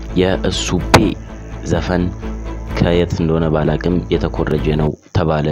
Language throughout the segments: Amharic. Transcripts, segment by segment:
የእሱፔ ዘፈን ከየት እንደሆነ ባላቅም የተኮረጀ ነው ተባለ።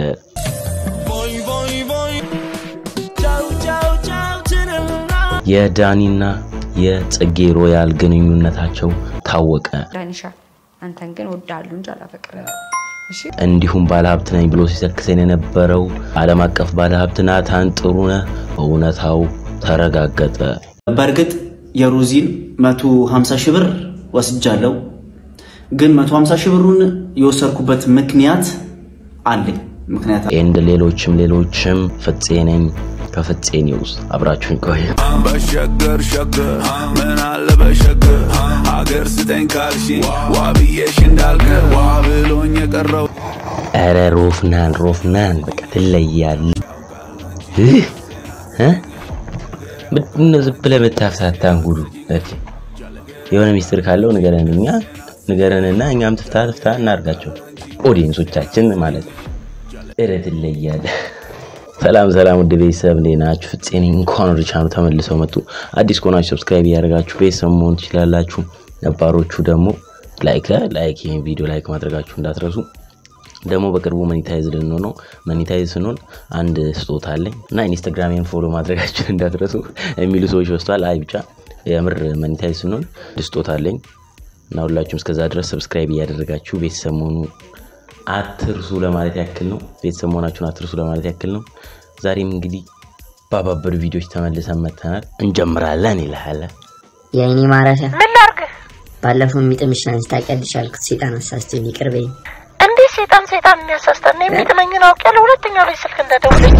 የዳኒና የጽጌ ሮያል ግንኙነታቸው ታወቀ። ዳኒሻ አንተን ግን ወዳሉ እንጂ አላፈቅርም። እሺ እንዲሁም ባለሀብት ነኝ ብሎ ሲሰክሰን የነበረው ዓለም አቀፍ ባለሀብት ናታን ጥሩነህ እውነታው ተረጋገጠ። በእርግጥ የሩዚን 150 ሺህ ብር ወስጃለሁ። ግን 150 ሺህ ብሩን የወሰድኩበት ምክንያት አለኝ። ምክንያት ኤንድ ሌሎችም ሌሎችም ፍፄ ነኝ ከፍፄ ኒውስ አብራችሁን ቆዩ። በሸገር ሸገር ምን አለ በሸገር ሀገር ስጠኝ ካልሽ ዋብዬሽ እንዳልቀር ዋ ብሎኝ የቀረው ኧረ ሮፍናን ሮፍናን በቃ ትለያል። እህ እ? ምንድን ነው ዝም ብለህ የምታፍታታን ጉዱ? እሺ የሆነ ሚስጥር ካለው ንገረን፣ እኛ ንገረንና እኛም ትፍታ ትፍታ እናርጋቸው ኦዲየንሶቻችን ማለት ነው። ኧረ ትለያለህ። ሰላም ሰላም፣ ውድ ቤተሰብ እንዴት ናችሁ? ፍፄ ነኝ። እንኳን ወደ ቻናሉ ተመልሰው መጡ። አዲስ ከሆናችሁ ሰብስክራይብ እያደረጋችሁ ቤተሰብ መሆን ትችላላችሁ። ነባሮቹ ደግሞ ላይክ ላይክ ይህን ቪዲዮ ላይክ ማድረጋችሁ እንዳትረሱ። ደግሞ በቅርቡ መኒታይዝ ልንሆን ነው። መኒታይዝ ስንሆን አንድ ስጦታ አለኝ እና ኢንስታግራሜን ፎሎ ማድረጋችሁን እንዳትረሱ የሚሉ ሰዎች በዝተዋል። አይ ብቻ የምር መኒታይዝ ስንሆን አንድ ስጦታ አለኝ እና ሁላችሁም እስከዛ ድረስ ሰብስክራይብ እያደረጋችሁ ቤተሰብ መሆኑ አትርሱ ለማለት ያክል ነው። ቤተሰብ መሆናችሁን አትርሱ ለማለት ያክል ነው። ዛሬም እንግዲህ ባባበሩ ቪዲዮዎች ተመልሰን መጥተናል። እንጀምራለን ይልሃል። የአይኔ ማረፊያ ምን ላርግ? ባለፈው የሚጥምሽን አንስታ ታውቂያለሽ ያልኩት ሴጣን አሳስቶኝ ይቅር በይኝ። እንዴት ሴጣን ሴጣን የሚያሳስተን ነው? የሚጥመኝን አውቄያለሁ። ሁለተኛው ላይ ስልክ እንደደውለኝ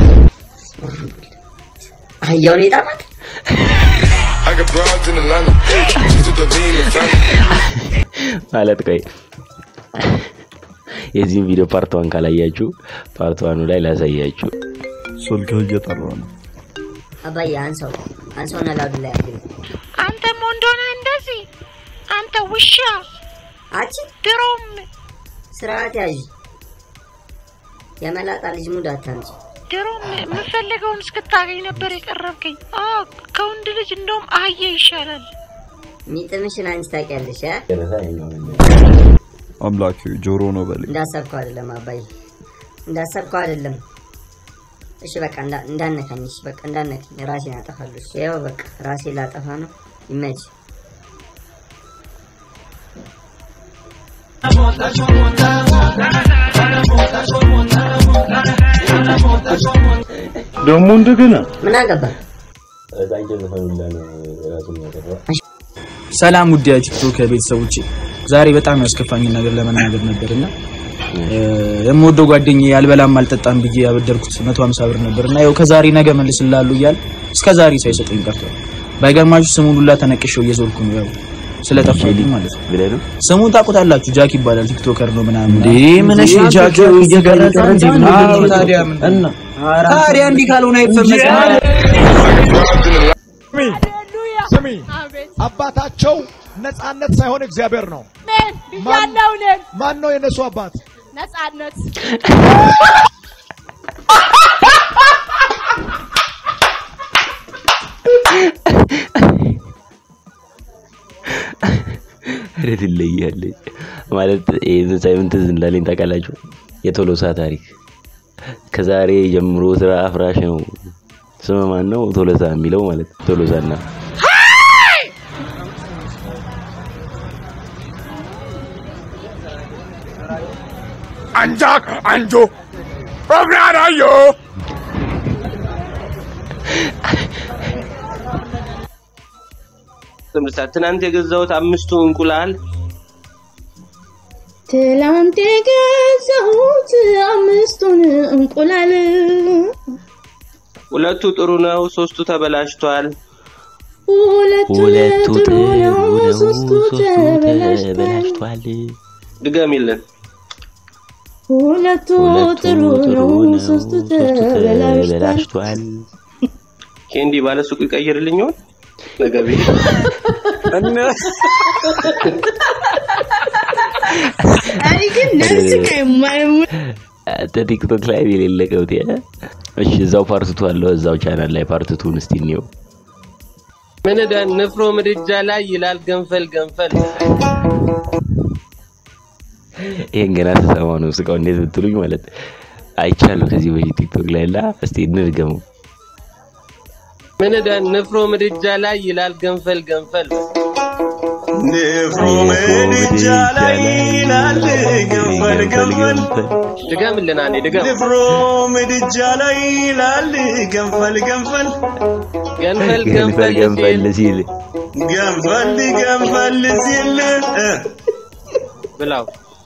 አህያውን የጣማት I got broads in Atlanta. To the lean and family. ማለት ቆይ የዚህም ቪዲዮ ፓርት ዋን ካላያችሁ ፓርት ዋኑ ላይ ላሳያችሁ። ስልክ እየጠራ ነው። አባዬ አንሰው አንሰው ነላዱ ላይ ያግል አንተም እንደሆነ እንደዚህ አንተ ውሻ አቺ ድሮም ስርዓት ያዥ የመላጣ ልጅ ሙድ አታንጭ። ድሮም የምፈልገውን እስክታገኝ ነበር የቀረብከኝ። አዎ ከወንድ ልጅ እንደውም አህያ ይሻላል። የሚጥምሽን አንቺ ታውቂያለሽ እ? አምላክ ጆሮ ነው በለኝ። እንዳሰብከው አይደለም አባዬ እንዳሰብከው አይደለም። እሺ በቃ እንዳ- እንዳነካኝ እሺ በቃ እንዳነካኝ ራሴን አጠፋለሁ። እሺ ያው በቃ ራሴ ላጠፋ ነው። ይመች ደግሞ እንደገና ምን አገባ ሰላም ውድ የቲክቶክ ቤተሰቦቼ፣ ዛሬ በጣም ያስከፋኝን ነገር ለመናገር ነበርና የምወደው ጓደኛዬ አልበላም አልጠጣም ብዬ ያበደርኩት 150 ብር ነበርና ያው ከዛሬ ነገ መልስልሃለሁ እያለ እስከ ዛሬ ሳይሰጠኝ ቀርቷል። ባይገርማችሁ ስሙን ሁላ ተነቅሼው እየዞርኩ ነው ያው ስለጠፋልኝ ማለት ነው። ብለህ ነው ስሙን ታውቁታላችሁ፣ ጃክ ይባላል። ቲክቶከር ነው ምናምን። እንዴ ምን እሺ ጃክ እየገረጠ አዎ፣ ታዲያ ምን እና ታዲያ እንዲህ ካልሆነ አይፈመስም። ስሚ አባታቸው ነጻነት ሳይሆን እግዚአብሔር ነው። ብያለሁ እኔም ማን ነው የነሱ አባት? ነጻነት ኧረ ትለያለች ማለት ይህን ሳይሆን ትዝ እንዳለኝ ታውቃላችሁ። የቶሎሳ ታሪክ ከዛሬ ጀምሮ ስራ አፍራሽ ነው። ስም ማን ነው? ቶሎሳ የሚለው ማለት ነው። ቶሎሳና Anjak Anjo. Programayo. ትምህርት ትናንት የገዛሁት አምስቱ እንቁላል ትላንት የገዛሁት አምስቱን እንቁላል ሁለቱ ጥሩ ነው፣ ሶስቱ ተበላሽቷል። ሁለቱ ሁለቱ ጥሩ ነው፣ ሶስቱ ተበላሽቷል። ተበላሽቷል። ድገሚልን። ሁለቱ ጥሩ ነው፣ ሶስቱ ተበላሽቷል። ተበላሽቷል። ኬንዲ ባለ ሱቁ ይቀይርልኝ ይሆን? ነገ ቤት አይ ግን ነፍስ ከማይሙ አንተ ቲክቶክ ላይ የሌለ ቀውጤ። እሺ እዛው ፓርትቱ አለው እዛው ቻናል ላይ ፓርትቱን እስቲ እንየው። ምን ደ ንፍሮ ምድጃ ላይ ይላል ገንፈል ገንፈል። ይሄን ገና ተሰማ ነው ስቃው እንዴት ብትሉኝ ማለት አይቻለሁ ከዚህ በፊት ቲክቶክ ላይ ላ እስቲ እንድገመው ምን ደ ንፍሮ ምድጃ ላይ ይላል ገንፈል ገንፈል። ንፍሮ ምድጃ ላይ ይላል ገንፈል ገንፈል ድገምልን አንዴ ድገም። ንፍሮ ምድጃ ላይ ይላል ገንፈል ገንፈል ገንፈል ገንፈል ገንፈል ሲል ገንፈል ገንፈል ሲል እ ብላው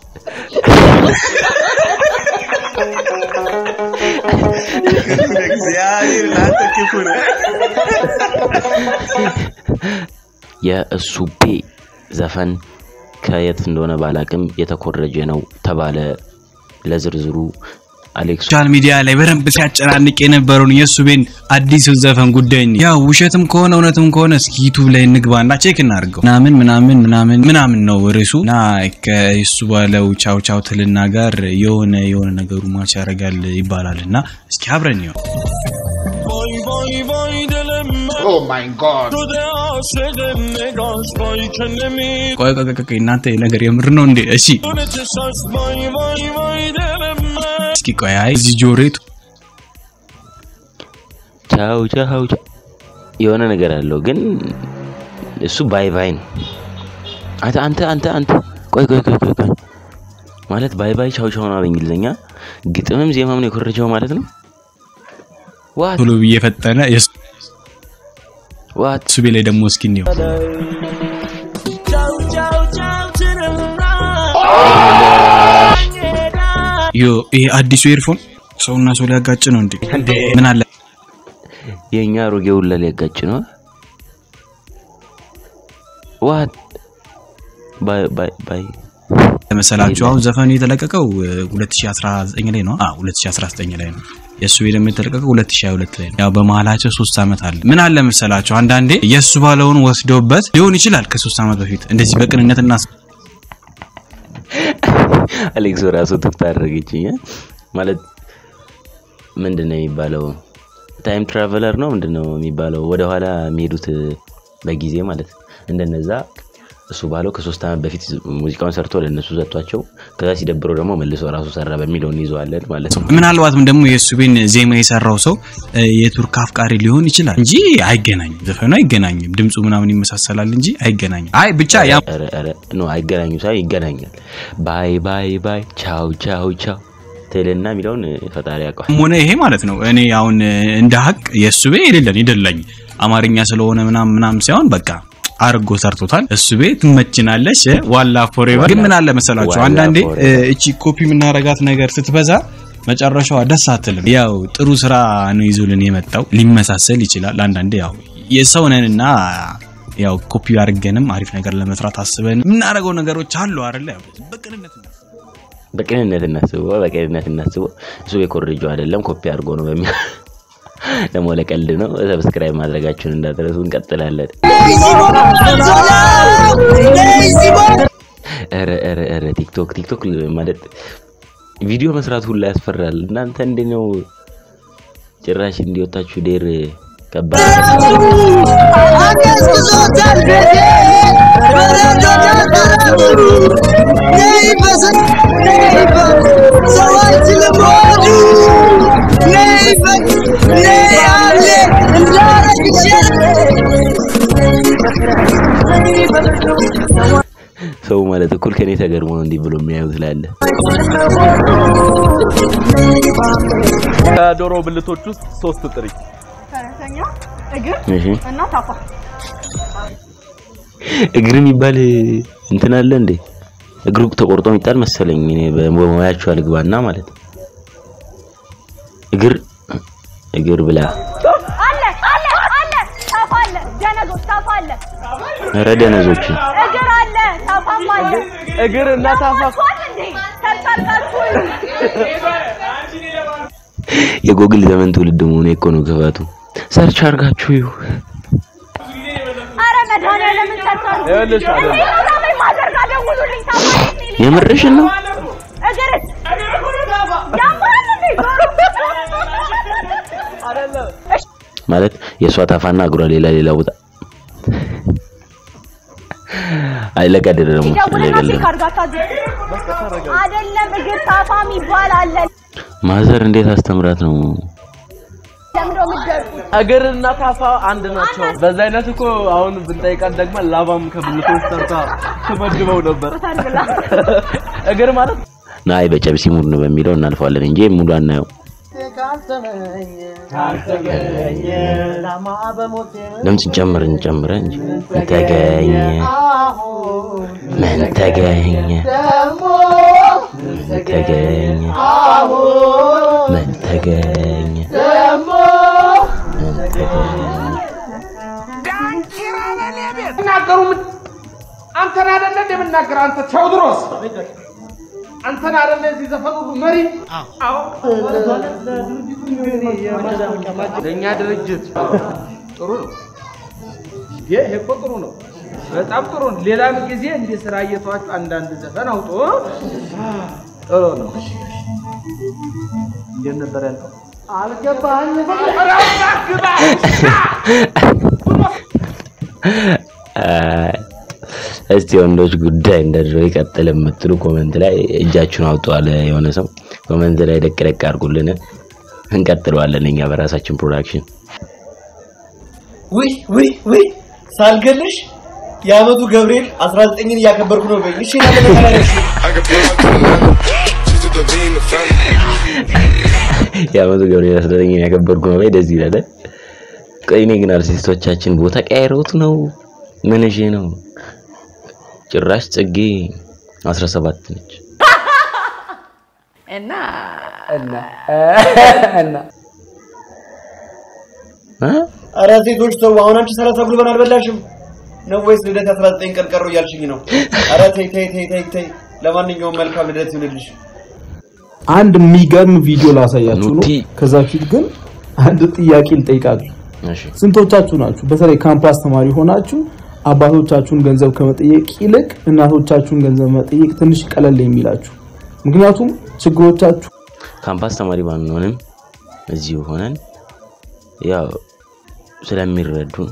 እግዚአብሔር ላንተ ክፉ ነው። የእሱቤ ዘፈን ከየት እንደሆነ ባላቅም የተኮረጀ ነው ተባለ። ለዝርዝሩ አሌክስ ሶሻል ሚዲያ ላይ በደንብ ሲያጨናንቅ የነበረውን የእሱቤን አዲሱ ዘፈን ጉዳይ ነው። ያው ውሸትም ከሆነ እውነትም ከሆነ እስኪ ዩቱብ ላይ እንግባና ቼክ እናድርገው። ምናምን ምናምን ምናምን ምናምን ነው ርዕሱ እና ከእሱ ባለው ቻው ቻው ትልና ጋር የሆነ የሆነ ነገሩ ማች ያደርጋል ይባላል እና እስኪ አብረን ይሆን Oh my God. ቆይ ቆይ ቆይ ቆይ እናንተ ይሄ ነገር የምር ነው እንዴ? እሺ እስኪ ቆይ አይ እዚህ ጆሬቱ ቻው ቻው ቻው የሆነ ነገር አለው ግን እሱ ባይ ባይ ነው። አንተ አንተ አንተ አንተ ቆይ ቆይ ቆይ ቆይ ቆይ ማለት ባይ ባይ ቻው ቻው ነው በእንግሊዝኛ ግጥምም ዜማም ነው የኮረጀው ማለት ነው። ዋት ቶሎ ብዬ ፈጠነ የሱ ዋት ሱቤ ላይ ደግሞ እስኪ እንየው። ዮ ይሄ አዲሱ ኤርፎን ሰውና ሰው ሊያጋጭ ነው እንዴ? ምን አለ የኛ አሮጌ ሁላ ሊያጋጭ ነው። ዋት ባይ ባይ ባይ መሰላችሁ አሁን ዘፈኑ የተለቀቀው እ, 2019 ላይ ነው። አዎ 2019 ላይ ነው። የእሱ ደግሞ የተለቀቀው 2022 ላይ ነው። ያው በመሀላቸው ሶስት ዓመት አለ። ምን አለ መሰላችሁ አንዳንዴ የእሱ ባለውን ወስደውበት ሊሆን ይችላል ከሶስት ዓመት በፊት እንደዚህ በቅንነትና አሌክስ ራሱ ትታረገችኝ ማለት ምንድን ነው የሚባለው? ታይም ትራቨለር ነው ምንድን ነው የሚባለው? ወደኋላ የሚሄዱት በጊዜ ማለት እንደነዛ እሱ ባለው ከሶስት ዓመት በፊት ሙዚቃውን ሰርቶ ለእነሱ ሰጥቷቸው ከዛ ሲደብረው ደግሞ መልሶ ራሱ ሰራ በሚለው እንይዘዋለን ማለት ነው። ምናልባትም ደግሞ የእሱቤን ዜማ የሰራው ሰው እ, የቱርክ አፍቃሪ ሊሆን ይችላል እንጂ አይገናኝም። ዘፈኑ አይገናኝም። ድምፁ ምናምን ይመሳሰላል እንጂ አይገናኝም። አይ ብቻ ያ ኧረ ኧረ ኖ አይገናኙ ሳይ ይገናኛል። ባይ ባይ ባይ ቻው ቻው ቻው ትልና የሚለውን ፈጣሪ ያውቀዋል። ሆነ ይሄ ማለት ነው። እኔ አሁን እ, እንደ ሀቅ የእሱቤ የሌለን ይደላኝ አማርኛ ስለሆነ ምናምን ምናምን ሳይሆን በቃ አርጎ ሰርቶታል። እሱ ቤት ትመችናለች እ, ዋላ ፎሬቨር። ግን ምን አለ መሰላችሁ ዋላ አንዳንዴ እ, ፎሬቨር። እቺ ኮፒ የምናረጋት ነገር ስትበዛ መጨረሻዋ ደስ አትልም። ያው ጥሩ ስራ ነው ይዞልን የመጣው ሊመሳሰል ይችላል። አንዳንዴ ያው የሰው ነንና ያው ኮፒ አድርገንም አሪፍ ነገር ለመስራት አስበን የምናደርገው ነገሮች አሉ አይደለ? ያው በቅንነት በቅንነት እናስበው፣ በቅንነት እናስበው። እሱ የኮረጀው አይደለም ኮፒ አድርጎ ነው በሚል ደግሞ ለቀልድ ነው። ሰብስክራይብ ማድረጋችሁን እንዳትረሱ። እንቀጥላለን። ኧረ ኧረ ኧረ ቲክቶክ ቲክቶክ ማለት ቪዲዮ መስራት ሁላ ያስፈራል። እናንተ እንዴት ነው ጭራሽ እንዲወጣችሁ ዴር ከባድ ሰው ማለት እኩል ከኔ ተገርሞ ነው እንዲህ ብሎ የሚያዩት ላለ ከዶሮ ብልቶች ውስጥ ሶስት ጥሪ ፈረሰኛ፣ እግር እሺ እና ታፋ። እግር የሚባል እንትን አለ እንዴ? እግሩ ተቆርጦ የሚጣል መሰለኝ። እኔ በሙያቸው አልግባና ማለት ነው። እግር እግር ብላ አለ አለ አለ ታፋ አለ ደነዞች ታፋ አለ ኧረ ደነዞችን እግር አለ ታፋም አለ እግር እና ታፋ ኳል እንዴ ተርታርቃችሁ የጎግል ዘመን ትውልድ መሆኑ እኮ ነው ክፋቱ። ሰርች አድርጋችሁ ይሁ አረ መድኃኒዓለምን ሰርታችሁ ይኸውልሽ አይደለም። እዚህ ቦታ ላይ ማዘር ጋር ደውሉልኝ ታፋ የምርሽን ነው? እግርስ ያማል እንዴ ማለት የእሷ ታፋና እግሯ ሌላ ሌላ ቦታ አይ ለቀድር ደግሞ ደውልና ለቀልድ ቼክ አድርጋችሁ አይደለም እግር ታፋም ይባላል። ማዘር እንዴት አስተምራት ነው ለምዶ የምትደርቁት እግርና ታፋ አንድ ናቸው። በዛ አይነት እኮ አሁን ብንጠይቃት ደግሞ ላባም ከብልቶች ሰርታ ትመድበው ነበር። እግር ማለት ናይ በጨብሲ ሙድ ነው በሚለው እናልፈዋለን እንጂ ሙሉ አናየው። ድምፅ ጨምር እንጨምረ እንጂ ምን ተገኘ ምን ተገኘ ምን ተገኘ ምን ተገኘ ምን ተገኘ ናገሩ አንተን አይደለ እንደምናገር አንተ ቴዎድሮስ አንተን አይደለ እዚህ ዘፈኑ መሪ አዎ ለእኛ ድርጅት ጥሩ ነው ይሄ እኮ ጥሩ ነው በጣም ጥሩ ነው ሌላም ጊዜ እንዲህ ስራ እየተዋችሁ አንዳንድ ዘፈን አውጡ ጥሩ ነው እንዴት ነበር ያልከው አልገባኝም ግባ አይ፣ እስቲ ወንዶች ጉዳይ እንደ ድሮ ይቀጥል የምትሉ ኮመንት ላይ እጃችሁን አውጧል። የሆነ ሰው ኮመንት ላይ ደቅ ደቅ አድርጉልን። እንቀጥለዋለን እኛ በራሳችን ፕሮዳክሽን። ውይ ውይ ውይ ሳልገልሽ የአመቱ ገብርኤል 19ን እያከበርኩ ነው በይ። እሺ ለምን የአመቱ ገብርኤል አስደረገኝ ያከበርኩ ነው ላይ ደስ ይላል። ቆይ እኔ ግን አርቲስቶቻችን ቦታ ቀያይረውት ነው ምን እሺ ነው? ጭራሽ ጽጌ 17 ነች። እና እና እና ኧረ ሴቶች ተው። አሁን አንቺ 30 ብሎ አልበላሽም ነው ወይስ ልደት 19 ቀን ቀረው እያልሽኝ ነው? ኧረ ተይ ተይ ተይ ተይ ተይ። ለማንኛውም መልካም ልደት ይሁንልሽ። አንድ የሚገርም ቪዲዮ ላሳያችሁ ነው። ከዛ ፊት ግን አንድ ጥያቄ ልጠይቃችሁ። ስንቶቻችሁ ናችሁ በተለይ ካምፓስ ተማሪ ሆናችሁ አባቶቻችሁን ገንዘብ ከመጠየቅ ይልቅ እናቶቻችሁን ገንዘብ መጠየቅ ትንሽ ቀለል የሚላችሁ? ምክንያቱም ችግሮቻችሁ ካምፓስ ተማሪ ባንሆንም እዚሁ ሆነን ያው ስለሚረዱን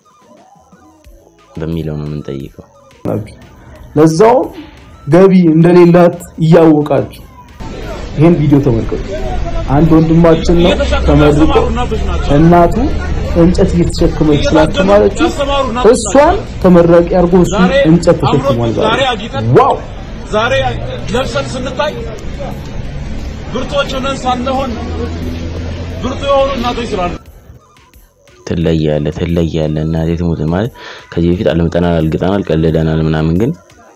በሚለው ነው የምንጠይቀው። ናችሁ። ለዛውም ገቢ እንደሌላት እያወቃችሁ ይሄን ቪዲዮ ተመልከቱ። አንድ ወንድማችን ነው ተመርቆ እናቱ እንጨት እየተሸከመች ስላስተማረችው እሷን ተመራቂ አድርጎ እሱ እንጨት ተሸክሟል። ዛሬ ዋው! ዛሬ ለብሰን ስንታይ ብርቶች ሆነን ሳንሆን ብርቱ የሆኑ እናቶች ስላሉ ትለያለ ትለያለ እናቴ ትሙት ማለት ከዚህ በፊት አልምጠናል፣ አልግጠናል፣ ቀልደናል ምናምን ግን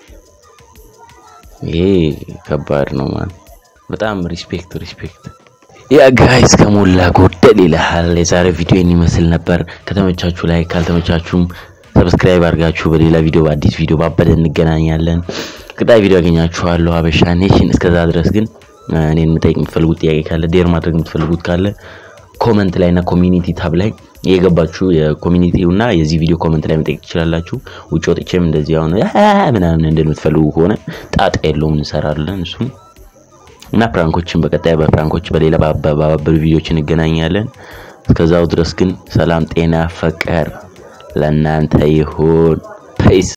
ይሄ ከባድ ነው ማለት በጣም ሪስፔክት ሪስፔክት ያ ጋይስ ከሞላ ጎደል ይልሃል። የዛሬ ቪዲዮ ይመስል ነበር። ከተመቻችሁ ላይ ካልተመቻችሁም ሰብስክራይብ አድርጋችሁ በሌላ ቪዲዮ በአዲስ ቪዲዮ ባበደ እንገናኛለን። ቀጣይ ቪዲዮ ያገኛችኋለሁ። ሀበሻ ኔሽን። እስከዛ ድረስ ግን እኔን የምጠይቅ የምትፈልጉት ጥያቄ ካለ ዴር ማድረግ የምትፈልጉት ካለ ኮመንት ላይ እና ኮሚኒቲ ታብ ላይ የገባችሁ የኮሚኒቲው እና የዚህ ቪዲዮ ኮመንት ላይ መጠየቅ ትችላላችሁ። ውጭ ወጥቼም እንደዚህ አሁን ምናምን እንደምትፈልጉ ከሆነ ጣጣ የለውም እንሰራለን እሱም እና ፕራንኮችን በቀጣይ በፕራንኮች በሌላ ባባበሉ ቪዲዮዎች እንገናኛለን። እስከዛው ድረስ ግን ሰላም፣ ጤና፣ ፍቅር ለእናንተ ይሁን። ፔስ